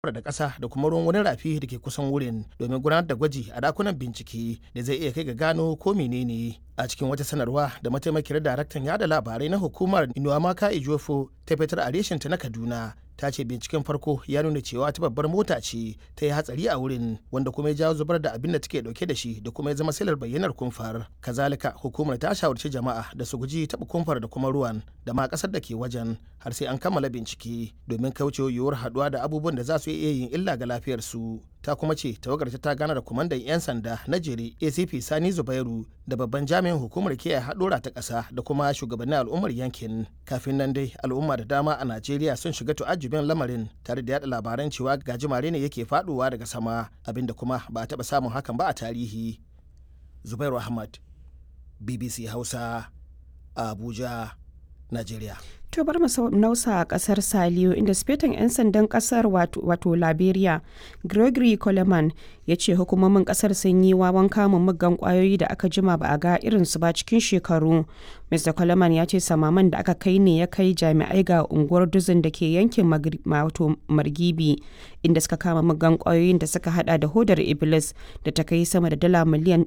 da ƙasa da kuma ruwan wani rafi da ke kusan wurin domin gudanar da gwaji a dakunan bincike da zai iya kai ga gano ko menene a cikin wata sanarwa da mataimakiyar daraktan yada labarai na hukumar inuwamaka ijofo ta fitar a reshinta na kaduna ta ce binciken farko ya nuna cewa ta babbar mota ce ta yi hatsari a wurin wanda kuma ya jawo zubar da abin da take dauke da shi da kuma ya zama silar bayyanar kumfar kazalika hukumar ta shawarci jama'a da su guji taɓa kumfar da kuma ruwan da ma ƙasar da ke wajen har sai an kammala bincike domin kaucewa yiwuwar haɗuwa da abubuwan da za su iya yin illa ga lafiyarsu ta kuma ce tawagar ta gana da kwamandan 'yan sanda na jere acp sani zubairu da babban jami'in hukumar kiyaye haɗura ta ƙasa da kuma shugabannin al'ummar yankin kafin nan dai al'umma da dama a najeriya sun shiga tu'ajjubin lamarin tare da yada labaran cewa gajimare ne yake faɗuwa daga sama abinda kuma ba a taɓa samun hakan ba a tarihi zubairu ahmad bbc hausa abuja najeriya To bar mu nausa a kasar Saliyo inda sifetan 'yan sandan kasar wato Liberia Gregory Coleman ya ce hukumomin kasar sun yi wawan kamun muggan kwayoyi da aka jima ba a ga irinsu ba cikin shekaru. Mr. Coleman ya ce samaman da aka kai ne ya kai jami'ai ga unguwar duzin da ke yankin wato Margibi inda suka kama muggan kwayoyin da suka hada da hodar Iblis da ta kai sama da dala miliyan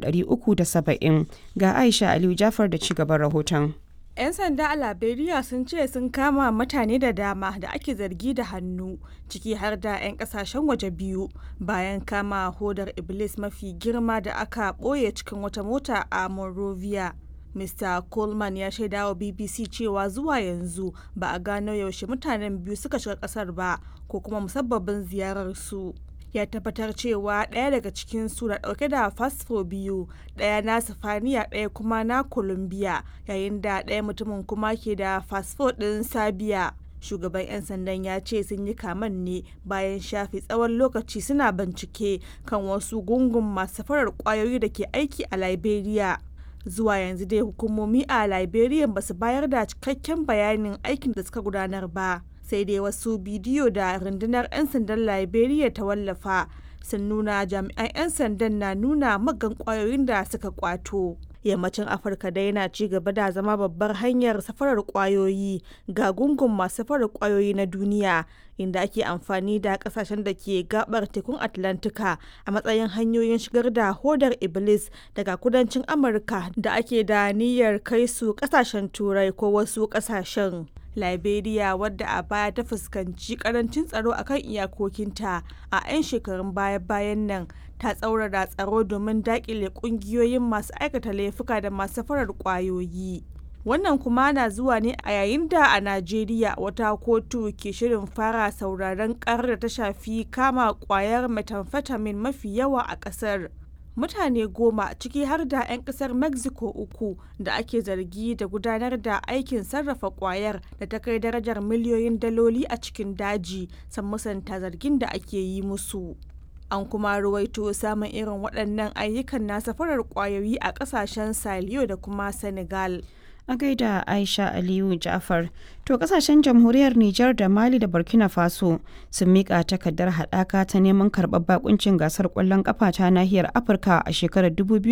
370 ga Aisha Aliyu Jafar da ci gaban rahoton. 'Yan sanda a Liberia sun ce sun kama mutane da dama da ake zargi da hannu ciki har da 'yan kasashen waje biyu bayan kama hodar Iblis mafi girma da aka ɓoye cikin wata mota a Monrovia. Mr. Coleman ya shaida wa BBC cewa zuwa yanzu ba a gano yaushe mutanen biyu suka shiga kasar ba ko kuma musabbabin ziyararsu. ya tabbatar cewa ɗaya daga cikin su na ɗauke da fasfo biyu ɗaya na sifaniya ɗaya kuma na colombia yayin da ɗaya mutumin kuma ke da fasfo ɗin sabiya shugaban 'yan sandan ya ce sun yi kaman ne bayan shafe tsawon lokaci suna bincike kan wasu gungun masu farar kwayoyi da ke aiki a liberia zuwa yanzu dai hukumomi a liberia ba su bayar da cikakken bayanin aikin da suka gudanar ba sai dai wasu bidiyo da rundunar 'yan sandan liberia ta wallafa sun nuna jami'an 'yan sandan na nuna magan kwayoyin da suka kwato yammacin afirka dai na ci gaba da zama babbar hanyar safarar kwayoyi ga gungun masu safarar kwayoyi na duniya inda ake amfani da kasashen da ke gabar tekun atlantika a matsayin hanyoyin shigar da hodar iblis daga kudancin amurka da ake da niyyar kai su kasashen turai ko wasu kasashen liberia wadda a baya ta fuskanci karancin tsaro akan iyakokinta a 'yan shekarun baya-bayan nan ta tsaurara tsaro domin dakile kungiyoyin masu aikata laifuka da masu farar kwayoyi wannan kuma na zuwa ne a yayin da a najeriya wata kotu ke shirin fara sauraron karar da ta shafi kama kwayar methamphetamine mafi yawa a kasar mutane goma ciki har da 'yan kasar mexico uku da ake zargi da gudanar da aikin sarrafa kwayar da ta kai darajar miliyoyin daloli a cikin daji san musanta zargin da ake yi musu an kuma ruwaito samun irin waɗannan ayyukan na safarar kwayoyi a ƙasashen saliyo da kuma senegal a gaida aisha aliyu jafar to kasashen jamhuriyar nijar da mali da burkina faso sun mika takardar haɗaka ta neman karɓar bakuncin gasar ƙwallon ƙafa ta nahiyar afirka a shekarar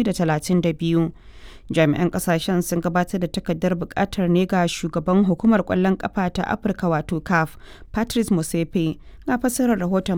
2032 jami'an kasashen sun gabatar da takardar buƙatar ne ga shugaban hukumar ƙwallon ƙafa ta afirka wato caf patrice musepe ga fassarar rahoton